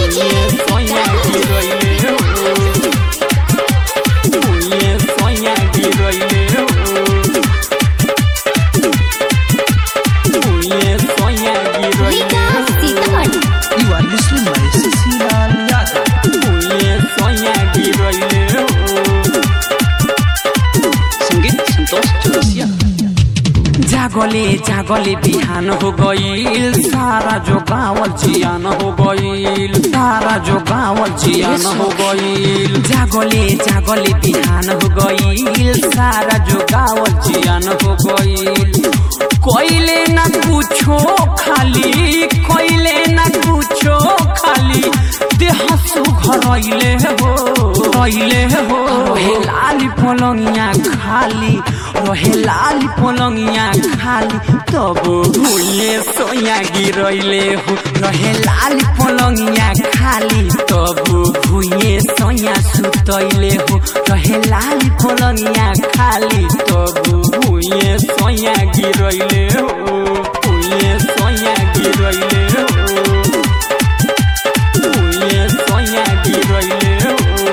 भुइए सोया गिरैले हो भुइए सोया गिरैले हो भुइए सोया गिरैले हो You are listening by Cecilia Yadav. भुइए सोया गिरैले हो संगीत संतोष चौरसिया जागले जागले बिहान हो गईल सारा जो गावल जियान हो गईल सारा जो गावल जियान हो गईल जागले जागले बिहान हो गईल सारा जो गावल जियान हो गईल कोइले ना कुछो खाली कोइले ना कुछो खाली देह सुघरैले हो रैले हो रहे लाली पलंगिया खाली रहे लाली पलंगिया खाली तब भूले सोया गिरैले हो रहे लाली पलंगिया खाली तब भूये सोया सुतैले हो रहे लाली पलंगिया खाली तब भूये सोया गिरैले हो भूये सोया गिरैले हो भूये सोया गिरैले हो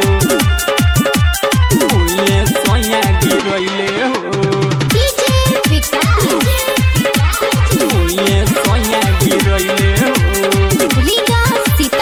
भूये सोया गिरैले हो भूये सोया गिरैले हो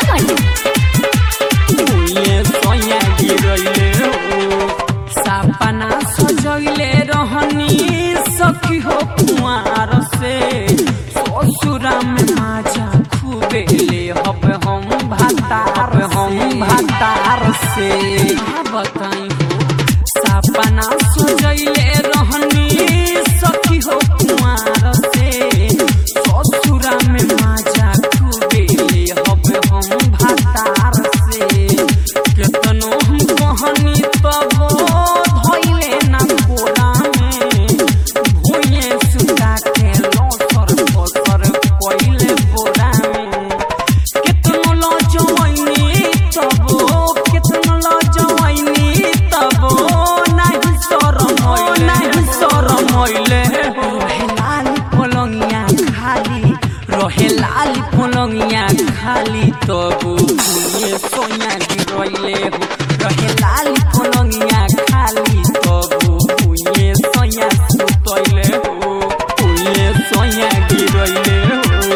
भूये सोया गिरैले हो सपना सजैले रहनी सखी हो कुमार से ससुरा में माजा खूबे ले हब हम भातार हम भातार से का बताई हो सपना सजैले रहनी सखी हो कुमार से ससुरा में माजा खूबे ले हब हम भातार से केतनो हम कहनी तब धैले ना कोरा में भुइए सुता के लसर फसर कइले बोरा में केतनो लजवैनी तब केतनो लजवैनी तब नाही शरम नाही शरम होइले रहे लाली पलंगिया खाली रहे लाली पलंगिया खाली तब भुइए सोया गिरैले हो रहे लाली पलंगिया खाली तब भुइए सोया सुतैले हो भुइए सोया गिरैले हो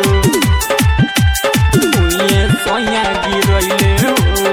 भुइए सोया गिरैले हो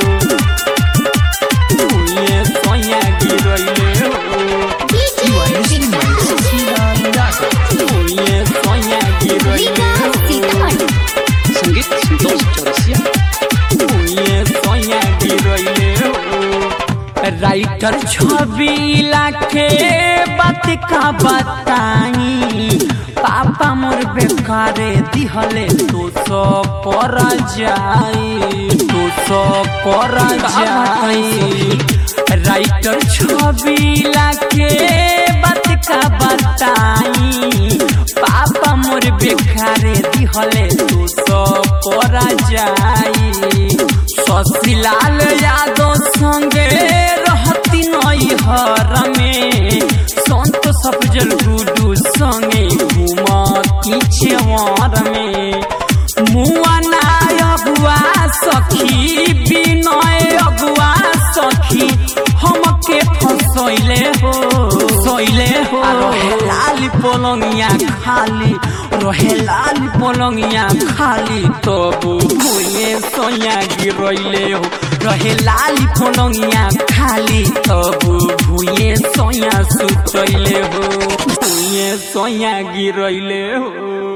भुइए सोया गिरैले हो You are listening by Cecilia Yadav. भुइए सोया गिरैले हो संगीत संतोष चौरसिया भुइए सोया गिरैले हो राइटर छवि लाखे बात का बताई पापा मोर बेकारे दिहले तो सो पर जाई तो सो पर जाई राइटर छवि लाखे बात का बताई पापा मोर बेकारे दिहले तो सो पर जाई शशिलाल यादव संगे रहती नई हर में संत सफजल गुडू संगे घूमती छेवर में मुआ नाय अगुआ सखी विनय अगुआ सखी हमके फसैले हो सैले हो रहे लाली पलंगिया खाली रहे लाली पलंगिया खाली तब भुइए सोया गिरैले हो रहे लाली पलंगिया खाली तब भुइए सोया सुतैले हो भुइए सोया गिरैले हो